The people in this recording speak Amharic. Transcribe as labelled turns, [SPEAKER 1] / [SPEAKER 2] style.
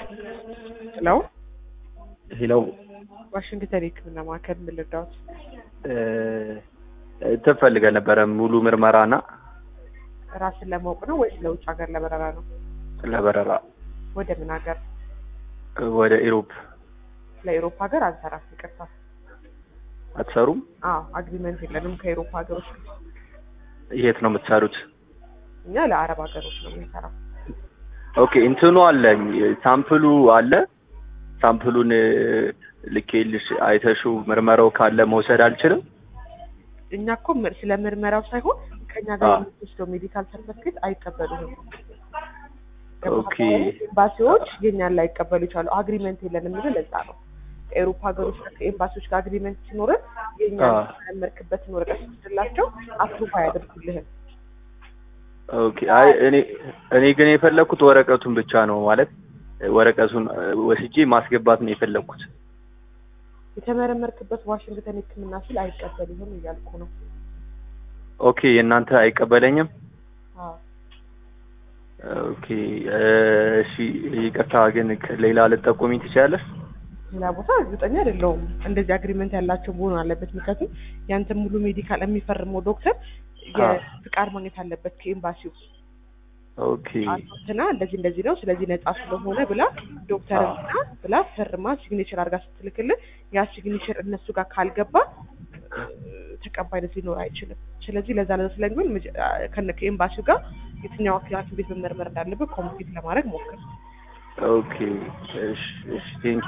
[SPEAKER 1] ሄሎ
[SPEAKER 2] ሄሎ
[SPEAKER 1] ዋሽንግተን የህክምና ማዕከል ምን ልርዳዎት?
[SPEAKER 2] ትፈልገን ነበረ ሙሉ ምርመራና
[SPEAKER 1] ራስን ለማወቅ ነው ወይስ ለውጭ ሀገር ለበረራ ነው?
[SPEAKER 2] ለበረራ
[SPEAKER 1] ወደ ምን ሀገር?
[SPEAKER 2] ወደ ኢሮፕ
[SPEAKER 1] ለኢሮፕ ሀገር አንሰራም፣ ይቅርታ።
[SPEAKER 2] አትሰሩም?
[SPEAKER 1] አዎ አግሪመንት የለንም ከኢሮፕ ሀገሮች ጋር።
[SPEAKER 2] የት ነው የምትሰሩት?
[SPEAKER 1] እኛ ለአረብ ሀገሮች ነው የምንሰራው።
[SPEAKER 2] ኦኬ እንትኑ አለኝ ሳምፕሉ አለ። ሳምፕሉን ልኬልሽ አይተሽው ምርመራው ካለ መውሰድ አልችልም?
[SPEAKER 1] እኛ እኮ ምር- ስለ ምርመራው ሳይሆን ከኛ ጋር
[SPEAKER 2] አዎ።
[SPEAKER 1] የምትወስደው ሜዲካል ሰርተፍኬት አይቀበሉንም።
[SPEAKER 2] ኦኬ
[SPEAKER 1] ኤምባሲዎች የኛን ላይ ይቀበሉ ይችላሉ። አግሪመንት የለንም የሚለው ለዛ ነው። ከኤሮፓ ሀገሮች ጋር ከኤምባሲዎች ጋር አግሪመንት ሲኖርን የኛን
[SPEAKER 2] አዎ።
[SPEAKER 1] ያመርክበትን ወረቀት ስትላቸው አፕሩቭ አያደርጉልህም።
[SPEAKER 2] ኦኬ አይ እኔ እኔ ግን የፈለኩት ወረቀቱን ብቻ ነው ማለት ወረቀቱን ወስጄ ማስገባት ነው የፈለኩት።
[SPEAKER 1] የተመረመርክበት ዋሽንግተን ሕክምና ስል አይቀበሉህም እያልኩ ነው።
[SPEAKER 2] ኦኬ የእናንተ አይቀበለኝም?
[SPEAKER 1] አዎ
[SPEAKER 2] ኦኬ እሺ ይቅርታ ግን ሌላ ልጠቁሚኝ ትችላለሽ?
[SPEAKER 1] ሌላ ቦታ እርግጠኛ አይደለሁም። እንደዚህ አግሪመንት ያላቸው መሆን አለበት። ምክንያቱም ያንተ ሙሉ ሜዲካል የሚፈርመው ዶክተር
[SPEAKER 2] አዎ።
[SPEAKER 1] የፍቃድ ማግኘት አለበት ከኤምባሲው።
[SPEAKER 2] ኦኬ
[SPEAKER 1] አቶትና እንደዚህ እንደዚህ ነው ስለዚህ ነጻ ስለሆነ ብላ ዶክተር
[SPEAKER 2] አዎ።
[SPEAKER 1] እና ብላ ፈርማ ሲግኔቸር አድርጋ ስትልክልን ያ ሲግኔቸር እነሱ ጋር ካልገባ እ፣ ተቀባይነት ሊኖር አይችልም። ስለዚህ ለዛ ለዛ ስለሚሆን መጀ- አ፣ ከነ ከኤምባሲው ጋር የትኛው ሐኪም ቤት መመርመር እንዳለበት ኮሚኒኬት ለማድረግ ሞክር።
[SPEAKER 2] ኦኬ እሺ እሺ ቴንክ